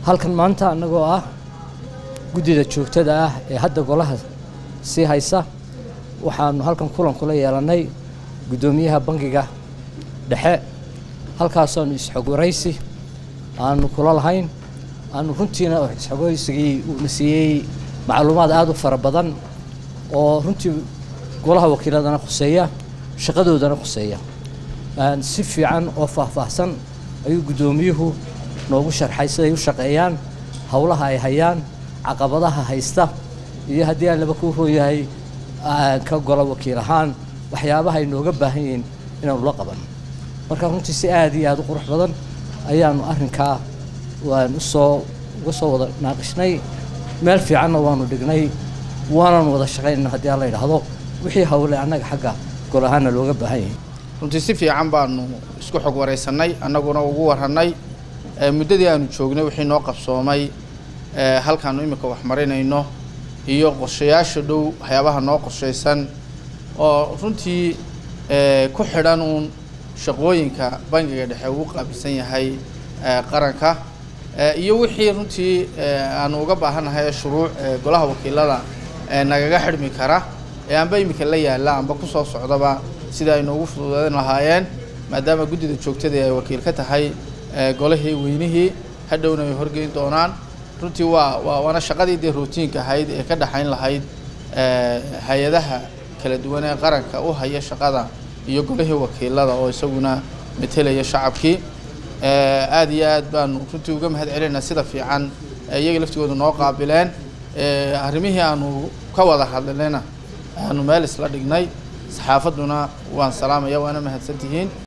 halkan maanta annagoo ah guddida joogtada ah ee hadda golaha sii haysa waxaanu halkan kulan kula yeelannay guddoomiyaha bangiga dhexe halkaasaanu isxogwaraysi aanu kula lahayn aanu runtiina isxogwaraysigii uuna siiyey macluumaad aada u fara badan oo runtii golaha wakiiladana khuseeya shaqadoodana khuseeya si fiican oo faahfaahsan ayuu guddoomiyuhu noogu sharxay siday u shaqeeyaan howlaha ay hayaan caqabadaha haysta iyo haddii aan laba ku hooyahay ka gola wakiil ahaan waxyaabaha ay nooga baahan yihiin inaanu la qaban marka runtii si aada iyo aada u qurux badan ayaanu arrinkaa waan usoo uga soo wada naaqishnay meel fiicanna waanu dhignay waanaanu wada shaqaynana haddii aan la yidhaahdo wixii hawle annaga xagga gol ahaana looga baahan yahay runtii si fiican baanu isku xog waraysanay annaguna ugu warranay muddadii aanu joognay wixii noo qabsoomay halkaanu imika wax marinayno iyo qorshayaasha dhow waxyaabaha noo qorshaysan oo runtii ku xidhan uun shaqooyinka bangiga dhexe uu qaabilsan yahay qaranka iyo wixii runtii aanu uga baahannahay shuruuc golaha wakiilada nagaga xidhmi kara ee anba imika la yaalla amba kusoo socdaba sida ay noogu fududeyn lahaayeen maadaama guddida joogtada ay wakiil ka tahay golihii weynihii hadhowna ay horgeyn doonaan runtii waa waa waana shaqadii dee rootiinka ahayd ee ka dhexayn lahayd hay-adaha kala duwan ee qaranka u haya shaqada iyo golihii wakiilada oo isaguna metelaya shacabkii aada iyo aad baanu runtii uga mahad celinaa sida fiican iyaga laftigooda noo qaabileen arrimihii aanu ka wada hadlinayna aanu meel isla dhignay saxaafadduna waan salaamaya waana mahadsantihiin